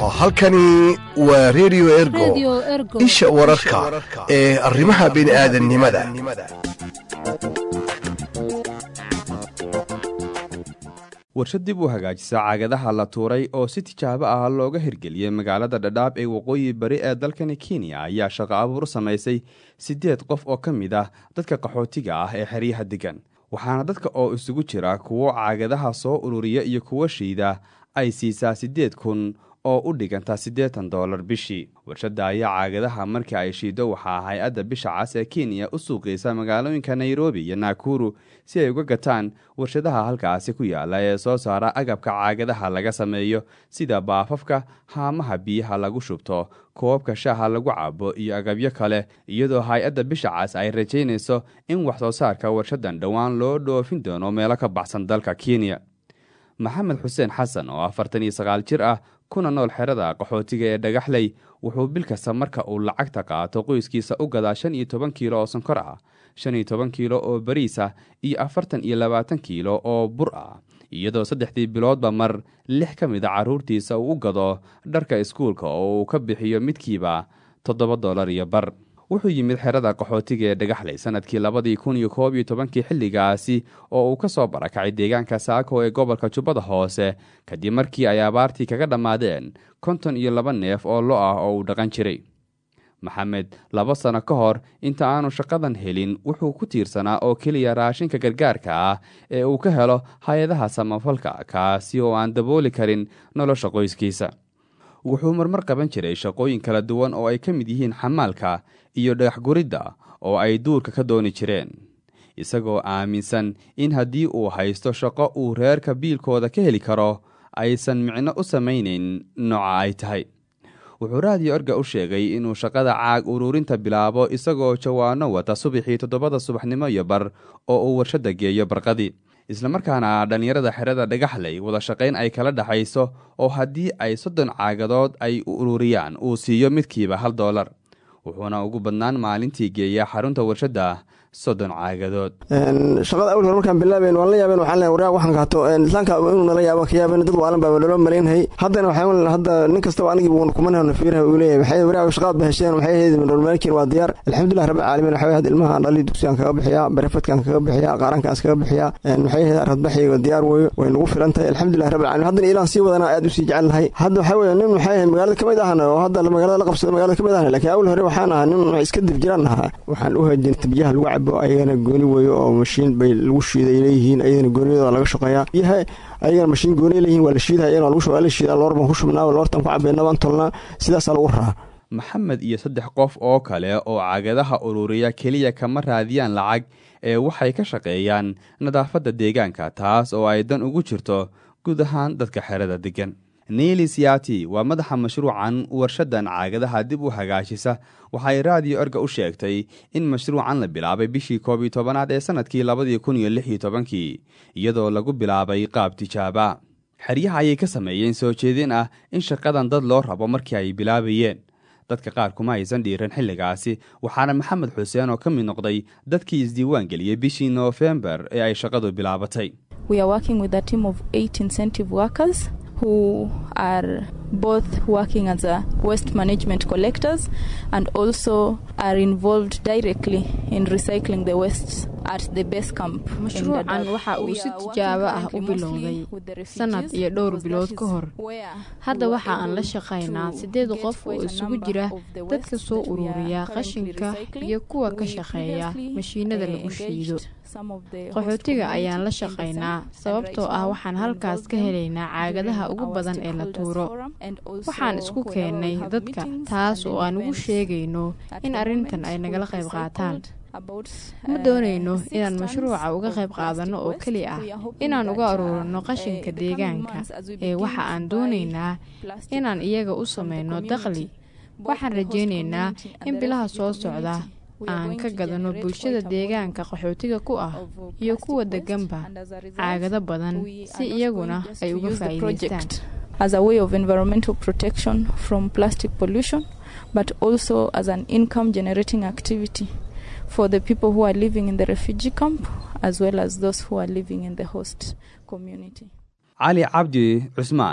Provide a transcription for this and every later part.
halkani waa redio ergo isha wararka ee arrimaha bini'aadannimada warshad dib u hagaajisa caagadaha la tuuray oo si tijaabo ah looga hirgeliyey magaalada dhadhaab ee waqooyi bari ee dalkani kenya ayaa shaqo abuur samaysay siddeed qof oo ka mid ah dadka qaxootiga ah ee xeryaha degan waxaana dadka oo isugu jira kuwo caagadaha soo ururiya iyo kuwo shiida ay siisaa siddeed kun oo u dhiganta siddeetan doolar bishii warshadda ayaa caagadaha markii ay shiido waxaa hay-adda bisha cas ee kenya u suuqaysa magaalooyinka nairobi iyo naakuru si ay uga gataan warshadaha halkaasi ku yaala ee soo saara agabka caagadaha laga sameeyo sida baafafka haamaha biyaha lagu shubto koobabka shaaha lagu cabo iyo agabyo kale iyadoo hay-adda bisha cas ay rajaynayso in wax soo saarka warshadan dhowaan loo dhoofin doono meelo ka baxsan dalka kenya maxamed xuseen xasan oo afartan iyo sagaal jir ah kuna nool xerada qaxootiga ee dhagaxley wuxuu bil kasta marka uu lacagta qaato qoyskiisa u gadaa shan iyo toban kiilo oo sonkor ah shan iyo toban kiilo oo bariis ah iyo afartan iyo labaatan kiilo oo bur ah iyadoo saddexdii biloodba mar lix ka mid a carruurtiisa uu u gado dharka iskuulka oo uu ka bixiyo midkiiba toddoba dollar iyo bar wuxuu yimid xerada qaxootiga ee dhagaxley sanadkii labadii kun iyo koob iyo tobankii xilligaasi oo uu ka soo barakacay deegaanka saako ee gobolka jubbada hoose kadib markii ay abaartii kaga dhammaadeen konton iyo laba neef oo lo ah oo uu dhaqan jiray maxamed laba sano ka hor inta aanu shaqadan helin wuxuu ku tiirsanaa oo keliya raashinka gargaarka ah ee uu ka helo hay-adaha samafalka kaasi oo aan dabooli karin nolosha qoyskiisa wuxuu marmar qaban jiray shaqooyin kala duwan oo ay ka mid yihiin xamaalka iyo dhagaxguridda oo ay duurka ka dooni jireen isagoo aaminsan in haddii uu haysto shaqo uu reerka biilkooda ka heli karo aysan micno u samaynayn nooca ay tahay wuxuu raadiyo orga u sheegay inuu shaqada caag uruurinta bilaabo isagoo jawaano wata subaxii toddobada subaxnimo iyo bar oo uu warshadda geeyo barqadii islamarkaana dhallinyarada xerada dhagaxley wada shaqayn ay kala dhexayso oo haddii ay soddon caagadood ay ururiyaan uu siiyo midkiiba hal doolar wuxuuna ugu badnaan maalintii geeya xarunta warshadda soddon caagadood shaqada awal hore markaan bilaaben waan la yaabeen waxaan leeyahay waryaa waxaan kaato islaanka inuu nala yaabo ka yaabeen dad waalan baa naloo malaynhay haddana waxaan hadda nin kastaba anigii wuuna kumanahna fiiraha uu leeyahay maxay waryaa shaqaad ba hesheen maxay ahayd nololmaalkiin waa diyaar alxamdulilah rabbil caalamiin waxaa had ilmaha dhali dugsigaan kaga bixiyaa barefadkaan kaga bixiyaa qaarankaas kaga bixiyaa maxay ahayd aradbaxiyga diyaar weeyo way nagu filan tahay alxamdulilah rabbil caalamiin haddana ilaan sii wadana aad usii jecel nahay hadda waxaa weeye nin maxay ahayd magaalada kamid ahna oo hadda magaalada la qabsado magaalada kamid ahna laakiin awal hore waxaan ahaa nin iska dib jiraan ahaa waxaan u hajin biyaha lagu cabo ayagana gooni weeyo oo mashiin bay lagu shiiday leeyihiin ayagana gooniyadooda laga shaqeeyaa biyaha ayagana mashiin gooniya leeyihin waa la shiidaya ayagana lagu shubaa la shiidaa loor baan ku shubnaa loortan ku cabeynaa baan tolnaa sidaasaa lagu raraa maxamed iyo saddex qof oo kale oo cagadaha ururiya keliya kama raadiyaan lacag ee waxay ka shaqeeyaan nadaafadda deegaanka taas oo ay dan ugu jirto guud ahaan dadka xerada degan niili siyati waa madaxa mashruucan warshadan caagadaha dib u hagaajisa waxay raadiyo orga u sheegtay in mashruucan la bilaabay bishii koob iyo tobanaad ee sanadkii labadii kun iyo lix iyo tobankii iyadoo lagu bilaabay qaab tijaaba xeryaha ayay ka sameeyeen soo jeedin ah in shaqadan dad loo rabo markii ay bilaabayeen dadka qaar kuma aysan dhiiran xilligaasi waxaana maxamed xuseen oo ka mid noqday dadkii isdiiwaan geliyey bishii noofembar ee ay shaqadu bilaabatay who are both working as a waste management collectors and also are involved directly in recycling the waste at the base camp mashruucan waxa uu si tijaabo ah u bilowday sanad iyo dhowr bilood ka hor hadda waxa aan la shaqaynaa siddeed qof oo isugu jira dadka soo ururiya qashinka iyo kuwa ka shaqeeya mashiinada lagu shiido qaxootiga ayaan la shaqaynaa sababtoo ah waxaan halkaas ka helaynaa caagadaha ugu badan ee la tuuro waxaan isku keennay dadka taas oo aan ugu sheegayno in arrintan ay nagala qayb qaataan ma doonayno inaan mashruuca uga qayb qaadanno oo keli ah inaan uga aruurino qashinka deegaanka ee waxa aan doonaynaa inaan iyaga u samayno dakhli waxaan rajaynaynaa in bilaha soo socda aan ka gadano bulshada deegaanka qaxootiga ku ah iyo kuwa deganba caagado badan si iyaguna ay uga faa'iidaystaan as a way of environmental protection from plastic pollution but also as an income generating activity for the people who are living in the refugee camp as well as those who are living in the host community cali cabdi cusmaan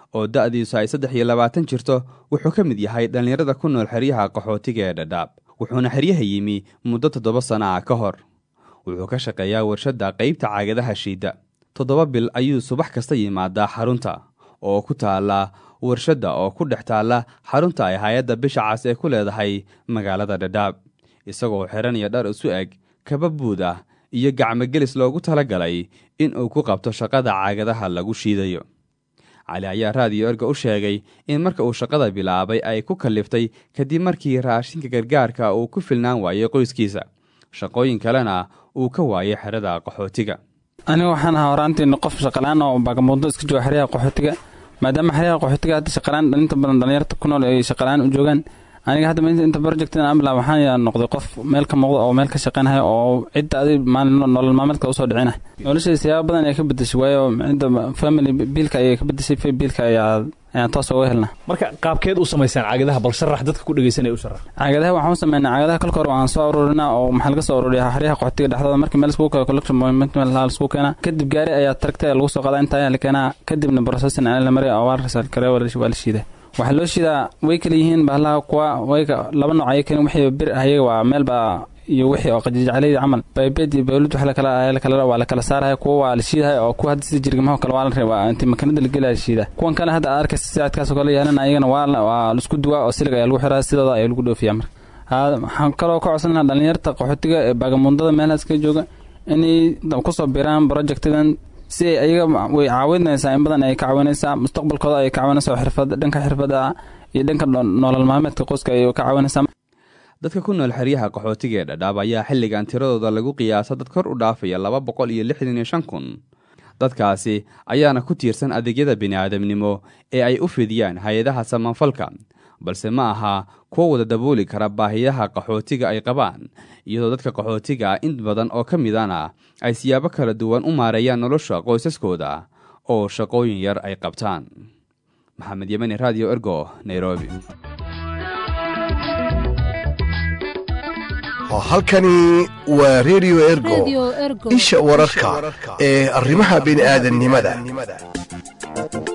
oo da'diisu ay saddex iyo labaatan jirto wuxuu ka mid yahay dhallinyarada ku nool xeryaha qaxootiga ee dhadhaab wuxuuna xeryaha yimi muddo toddoba sana ah ka hor wuxuu ka shaqeeyaa warshadda qaybta caagadaha shiidda toddoba bil ayuu subax kasta yimaadaa xarunta oo ku taalla warshadda oo ku dhex taalla xarunta ay hay-adda bisha cas ee ku leedahay magaalada dhadhaab isagoo xiranaya dhar isu eg kaba buud ah iyo gacmogelis loogu talagalay in uu ku qabto shaqada caagadaha lagu shiidayo cali ayaa raadiyo erga u sheegay in marka uu shaqada bilaabay ay ku kalliftay kadib markii raashinka gargaarka uu ku filnaan waayey qoyskiisa shaqooyin kalena uu ka waayay xerada qaxootiga aniga waxaan ahaa horaantiin qof shaqalaan oo baagamuudo iska jooga xeryaha qaxootiga maadaama xeryaha qaxootiga hadda shaqalaan inta badan dhalinyarta ku nool ay shaqalaan u joogaan aniga hadda inta project amla waxaan noqday qof meel ka muuqda oo meel ka shaqeynaya oo cidda adi nolol maalmeedka usoo dhicina noloshayda siyaaba badan ay ka bedeshay waayo cidda family biilka ayay ka bedeshay biilka ayaa ayaan toos uga helna marka qaabkeed u samaysaan caagadaha bal sharax dadka ku dhegeysanaya u sharax caagadaha waxaan u sameynaa caagadaha kolka hore waan soo aruurinaa oo maxaa laga soo aruuriyaa xeryaha qaxootiga dhexdooda markii meel iskugu kala collection point meel laiskugu keenaa kadib gaari ayaa taragta lagu soo qadaa inta ayaa la keenaa kadibna processing ayaa la mariya oo waa la kare waa la shiidaa waxaa loo shiidaa way kala yihiin bahlaha kuwa wayka laba nooc ayay keen wixii bir ayaga waa meelba iyo wixii oo qajijaclayda camal baybed iyo bawlad wax lakala lakala waa la kala saaraya kuwa waa la shiidaya oo kuwa hadda sida jirgamaha kale waa la reeba inti makanada la gelaya la shiida kuwan kale hadda aad arkaysa sidaadkaas oo kale yeelana ayagana waa waa laisku duwaa oo silig ayaa lagu xiraa sidooda ayaa lagu dhoofiyaa marka waxaan kaloo ka codsan lahaa dhalinyarta qaxootiga ee baagamuundada meelahaas ka jooga inay kusoo biraan projectidan si ay ayaga way caawinaysaa in badan ay ka caawinaysaa mustaqbalkooda ay ka caawinaysaa xirfad dhanka xirfada iyo dhanka nolol maalmeedka qoyska ay ka caawinaysaa dadka ku nool xeryaha qaxootiga ee dhadhaab ayaa xilligan tiradooda lagu qiyaasa dad kor u dhaafaya laba boqol iyo lixdan iyo shan kun dadkaasi ayaana ku tiirsan adeegyada bini'aadamnimo ee ay u fidiyaan hay-adaha samanfalka balse ma aha kuwa wada dabooli kara baahiyaha qaxootiga ay qabaan iyadoo dadka qaxootiga ah in badan oo ka midana ay siyaabo kala duwan u maareeyaan nolosha qoysaskooda oo shaqooyin yar ay qabtaan maxamed yemani radio ergo nairobi halkani waa redio ergo isha wararka ee arrimaha bini'aadannimada